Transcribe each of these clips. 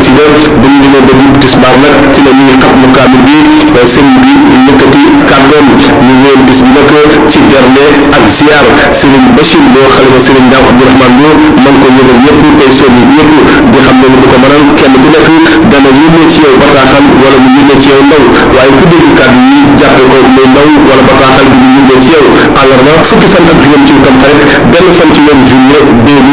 xasida ba ñu demee ba jub tisbaar nag ci la ñuy xat mu kaamil bi sëriñ bi yëkkati kàddoom ñu wéyal bis bi nag ci bernde ak ziar sëriñ Bachir Lo xalifa sëriñ Ndaw Abdourahmane Lo man ko yëgal ñëpp tey soññi ñëpp di xam ne du ko mënal kenn ku nekk dana yónnee ci yow bataaxal wala mu yónnee ci yow ndaw waaye ku dégg kàddu yi jàppe ko muy ndaw wala bataaxal bi ñu yónnee ci yow àllarba fukki fan ak juróom ci tam xarit benn fan ci weeru juillet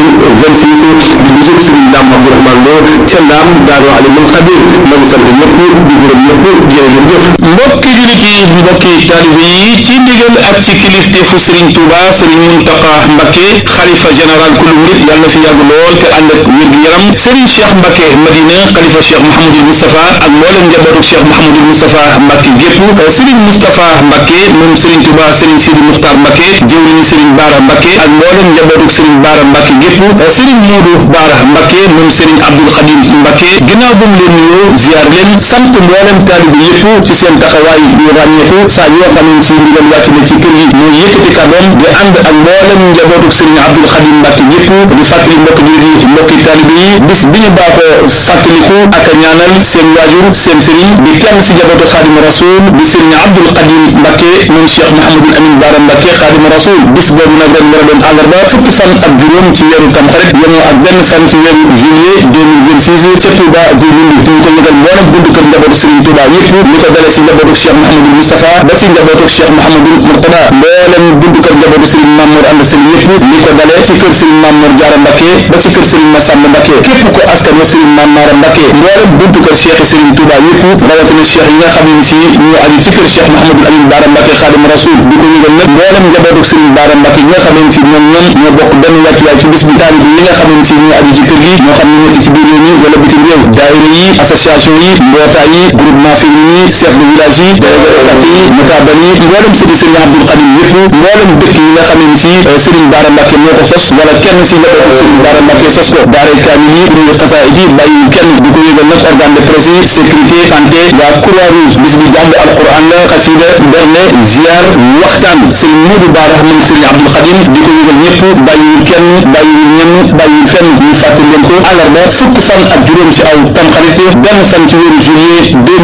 2026 di bisub sëriñ Ndaam Abdourahmane Lo ca Ndaam Daaru Alimul Xabir ma ngi sant ñëpp di gërëm ñëpp jërë ngeen jëf mbokki jullit yi mbokki taalibe yi ci ndigal ak ci kilifteefu Serigne Touba Serigne Mountakha Mbacké xalifa général kulu murit yàlla na fi yàgg lool te ànd ak wér gu yaram Serigne Cheikh Mbacké Madina xalifa Cheikh Mouhamadul Moustapha ak mboolem njabootu Cheikh Mouhamadul Moustapha Mbacké gépp Serigne Moustapha Mbacké moom Serigne Touba Serigne Sidi Muxtar Mbacké jëwriñu Serigne Bara Mbacké ak mboolem njabootu Serigne Bara Mbacké gépp Serigne Modou Bara Mbacké moom Serigne Abdoul Khadim Mbacké ginnaaw bu mu leen nuyoo ziar leen sant mboolem taalibe yépp ci seen taxawaay yu ràññeeku saa yoo xam ne si ndigal wàcc na ci kër yi muy yëkkati kàddoom di ànd ak mboolem njabootu Serigne Abdoul Khadim Mbacké yépp di fàttali mbokk jullit yi mbokki taalibe yi bis bi ñu baaxoo fàttaliku ak a ñaanal seen waajur seen sëriñ di kenn si njabootu Khadim Rasoul di Serigne Abdoul Khadim Mbacké moom Cheikh Mouhamadul Amin Bara Mbacké Khadim Rasoul bis boobu nag ren war a doon àllarba fukki fan ak juróom ci weeru Tamxarit yemoo ak benn fan ci weeru juillet 2026 ca Touba Guy Mbind ñu ko yëgal mboolem buntu kër njabootu Serigne Touba yépp li ko dalee si njabootu Cheikh Mouhamadul Moustapha ba si njabootu Cheikh Mouhamadul Mourtada mboolem buntu kër njabootu Serigne Mamour Anda Sali yépp li ko dalee ci kër Serigne Mamour Diarra Mbacké ba ci kër Serigne Massamba Mbacké képp ko askan wa Serigne Mamara Mbacké mboolem buntu kër Cheikh Serigne Touba yépp rawatina Cheikh yi nga xam ne si ñu aju ci kër Cheikh Mouhamadul Amin Bara Mbacké Khadim Rasoul di ko yëgal nag mboolem njabootu Serigne Bara Mbacké yi nga xam ne si ñoom ñoom ñoo bokk benn wàccuwaay ci bis bi taalibe yi nga xam ne si ñoo aju ci kër gi ñoo xam ne nekk ci biir réew mi wala bitim réew daayira yi association yi mbootaay yi groupement féminin yi chef de village yi délégué de quartier yi notable yi mboolem sëti Serigne Abdoul Khadim yépp mboolem dëkk yi nga xam ne si Serigne Bara Mbacké moo ko sos wala kenn si njabootu Serigne Bara Mbacké sos ko daara kaamil yi kuréelu xasaayid yi bàyyi kenn di ko yëgal nag organe de presse yi sécurité santé waa croix rouge bis bi jàng alquran la xasida berne ziar waxtaan Serigne Modou Bara moom Serigne Abdoul Khadim di ko yëgal ñëpp bàyyiwul kenn bàyyiwul ñenn bàyyiwul fenn ñu fàttali leen ko àllarba fukki fan ak juróom ci aw tamxarit benn fan ci weeru juillet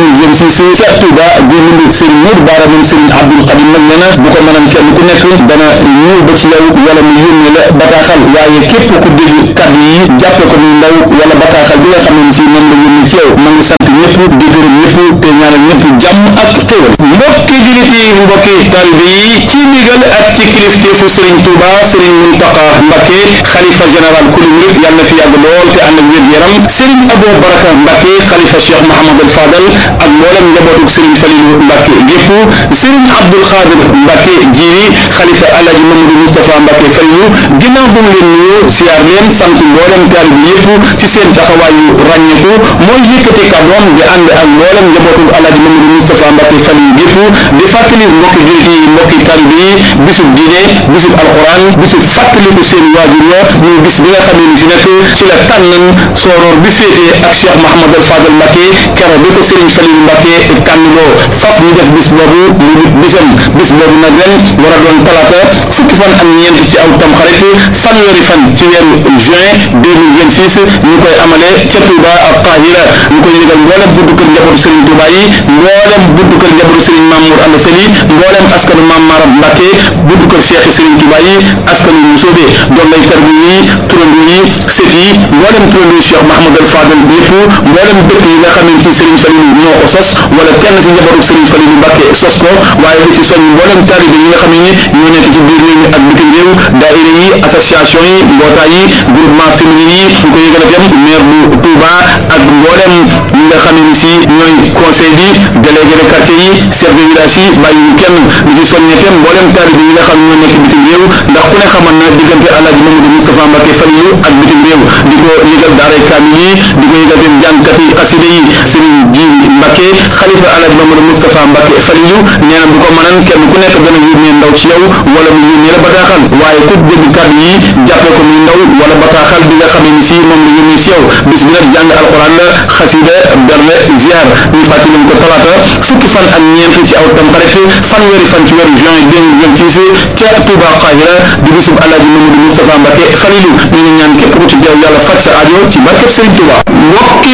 2026 ca Touba Guy Mbind Serigne Modou Bara moom Serigne Abdoul Khadim nag nee na bu ko mënal kenn ku nekk dana ñëw ba ci yow wala mu yónnee la bataaxal waaye képp ku dégg kàddu yi jàppe ko muy ndaw wala bataaxal bi nga xam ne si moom la yónnee ci yow ma ngi sant ñëpp di gërëm ñëpp te ñaanal ñëpp jàmm ak xéwal mbokki jullit yi mbokki taalibe yi ci ndigal ak ci kilifteefu Serigne Touba Serigne Mountakha Mbacké xalifa général kulu murit yàlla na fi yàgg lool te ànd ak wér yaram Serigne Abou Baraka Mbacké xalifa Cheikh Mouhamadou Fadal ak mboolem njabootu Serigne Falilou Mbacké gépp Serigne Abdoul Khadir Mbacké jiiri xalifa Alhaji Mamadou Moustapha Mbacké Falilou ginnaaw bu mu leen nuyoo ziar leen sant mboolem taalibe yépp ci seen taxawaayu ràññeeku mooy yëkkati kàddoom di ànd ak mboolem njabootu Alhaji Mamadou Moustapha Mbacké Falilou gépp di fàttali mbokki jullit yi mbokki taalibe yi bisub diine bisub alquran bisub fàttaliku seen waajur wa muy bis bi nga xamee ni si nag ci la tànnan sooroor bi féete ak Cheikh Mouhamadou Fadal Mbacké keroog bi ko Serigne Falilou Mbacké tànnloo faf ñu def bis boobu mu di bisam bis boobu nag ren war a doon talaata fukki fan ak ñeent ci aw tamxarit fanweeri fan ci weeru juin 2026 ñu koy amale ca Touba ak Qahira ñu koy yëgal mboolem buntu kër njabootu Serigne Touba yi mboolem buntu kër njabootu Serigne Mamour Anda Sali mboolem askanu Mame Maram Mbacké buntu kër Cheikh Serigne Touba yi askanu Musoobe doon lay tarbi yi turando yi sët yi mboolem turando Cheikh Mahamadou Fadal bi yëpp mboolem dëkk yi nga xamante ni Serigne Falilou ñoo ko sos wala kenn si njabootu Serigne Falilou Mbacké sos ko waaye di ci soñ mboolem taalibe yi nga xam ne ñoo nekk ci biir réew mi ak bitim réew daayira yi association yi mbootaay yi groupement féminin yi ñu ko yëgal itam maire bu Touba ak mboolem ñi nga xam ne si ñooy conseil bi délégué de quartier yi chef de village yi bàyyi kenn di ci soññe itam mboolem taalibe yi nga xam ne ñoo nekk bitim réew ndax ku ne xamal na diggante Alhaji Mamadou Moustapha Mbacké Falilou ak bitim réew di ko yëgal daaray kaamil yi di ko yëgal itam jàngkati xasida yi Serigne Djili Mbacké xalifa Alhaji Mamadou Moustapha Mbacké Falilou nee na bu ko mënan kenn ku nekk dana yónnee ndaw ci yow wala mu yónnee la bataaxal waaye ku dégg kàddu yi jàppee ko muy ndaw wala bataaxal bi nga xam ne si moom la yónnee si yow bis bi nag jàng alquran la xasida berne ziar ñu fàttali leen ko talaata fukki fan ak ñeent ci aw tamxarit fanweeri fan ci weeru juin 2026 ca Touba Xaahira di bisub Alhaji Mamadou Moustapha Mbacké Falilou ñu ngi ñaan képp ku ci teew yàlla faj sa aajo ci barkeb Serigne Touba mbokki jullit yi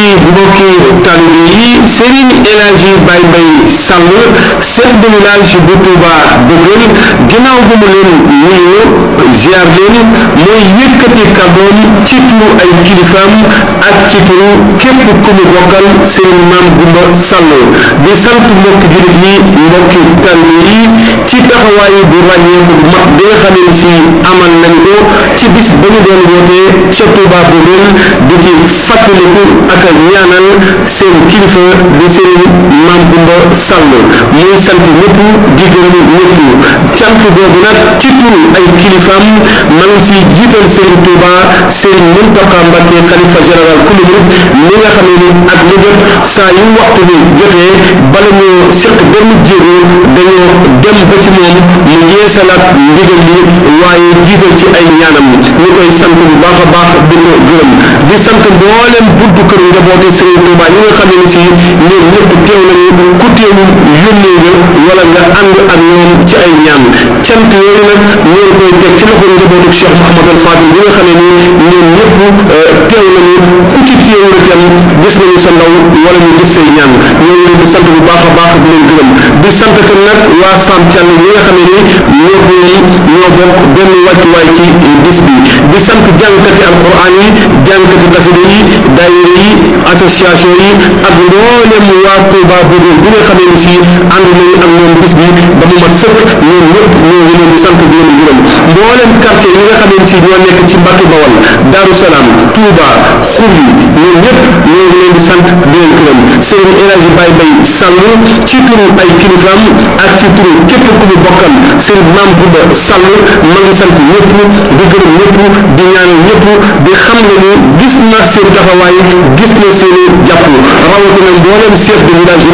mbokki taalibe yi Serigne El Hadji Baye Mbaye Sall chef de village bu Touba Boguel ginnaaw bu mu leen nuyoo ziar leen mooy yëkkati kàddoom ci turu ay kilifaam ak ci turu képp ku mu bokkal Serigne Mame Goumba Sall di sant mbokki jullit yi mbokki taalibe yi ci taxawaay bu ràññeeku bu mag bi nga xamee ni si amal nañ ko ci bis ba ñu doon wootee ca Touba Boguel di ci fàttaliku ak ñaanal seen kilifa di seen Mame Goumba Sall muy sant ñëpp di gërëm ñëpp cant boobu nag ci turu ay kilifaam man si jiital Serigne Touba Serigne Mountakha Mbacké xalifa général kulu murid mi nga xamee ni ak lu jot saa yu waxtu bi jotee bala ñoo seq benn jéego dañoo dem ba ci moom mu yeesalaat ndigal li waaye jiital ci ay ñaanam ñu koy sant bu baax a baax di ko gërëm di sant mboolem buntu kër njabootu Serigne Touba ñi nga xam ne si ñoom ñëpp teew nañu ku teewul yónnee nga wala nga ànd ak ñoom ci ay ñaan cant yooyu nag ñoo ngi koy teg ci loxo njabootu Cheikh Mouhamadou Fadil bi nga xam ne ni ñoom ñëpp teew nañu ku ci teewul itam gis nañu sa ndaw wala ñu gis say ñaan ñoo ngi leen di sant bu baax a baax di leen gërëm di sant itam nag waa Sam Thial ñi nga xam ne ni ñoo ñoom ñoo bokk benn wàccuwaay ci bis bi di sant jàngkati alquran yi jàngkati xasida yi daayira yi association yi ak mboolem waa Touba Boguel bi nga xamee ni si ànd nañu ak ñoom bis bi ba mu mat sëkk ñoom ñëpp ñoo ngi leen di sant di leen gërëm mboolem quartier yi nga xamee ni si ñoo nekk ci Mbacke Bawal Darou Salaam Touba Xurli ñoom ñëpp ñoo ngi leen di sant di leen gërëm Serigne El Hadji Baye Mbaye Sall ci turu ay kilifaam ak ci turu képp ku mu bokkal Serigne Mame Goumba Sall ma ngi sant ñëpp di gërëm ñëpp di ñaanal ñëpp di xam ne ni gis na seen taxawaay gis na seen jàpp rawatina mboolem chef de village